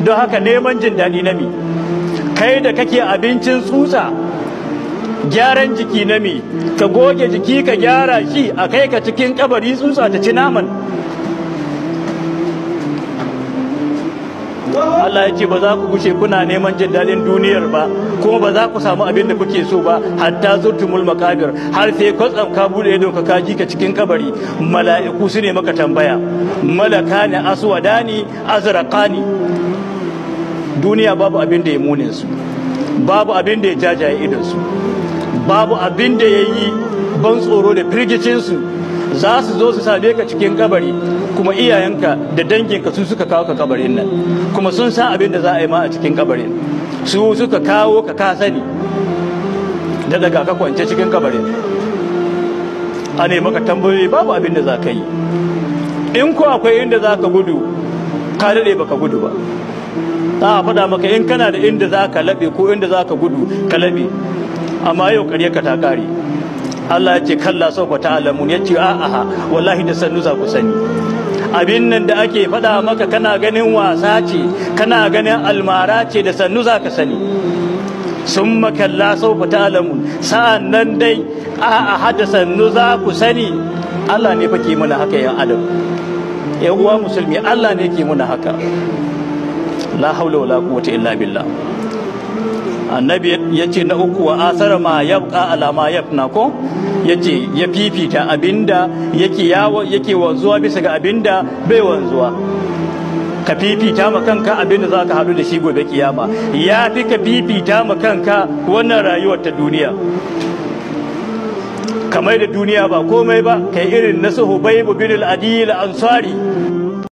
don haka neman jin daɗi na mi kai da kake abincin tsutsa gyaran jiki na mi ka goge jiki ka gyara shi a kai ka cikin kabari tsutsa ta ci naman Allah ya ce ba za ku gushe kuna neman jin daɗin duniyar ba kuma ba za ku samu abin da kuke so ba hatta zurtumul makabir har sai kwatsam ka bude idon ka kaji ka cikin kabari mala'iku su ne maka tambaya malaka ne aswadani azraqani duniya babu abin da ya munin su babu abin da ya jajaye idon su babu abin da ya yi ban tsoro da firgicin su za su zo su same ka cikin kabari kuma iyayenka da danginka su suka kawo ka kabarin nan kuma sun san abin da za a yi ma a cikin kabarin su suka kawo ka ka sani da daga ka kwance cikin kabarin a ne maka tambayoyi babu abin da za ka yi in ko akwai inda za ka gudu ka daɗe baka gudu ba za a faɗa maka in kana da inda za ka laɓe ko inda za ka gudu ka laɓe amma yau ƙarya ka ta ƙare Allah ya ce kalla sauka ta alamun ya ce a'a wallahi da sannu za ku sani abin nan da ake faɗa maka kana ganin wasa ce kana ganin almara ce da sannu za ka sani sun makalla sauka ta alamun sa'an nan dai a'a hada sannu za ku sani Allah ne fa ke muna haka yan adam yan uwa musulmi Allah ne ke muna haka la haula wala quwwata illa billah annabi ya ce na uku wa asara ma yabqa ala ma yafna ko yace ya fifita abinda yake yawo yake wanzuwa bisa ga abinda bai wanzuwa ka fifita ma kanka abinda za ka haɗu da shi gobe kiyama ya fi ka fifita ma kanka wannan rayuwar ta duniya kamar da duniya ba komai ba kai irin na suhubaibu bin al-adil ansari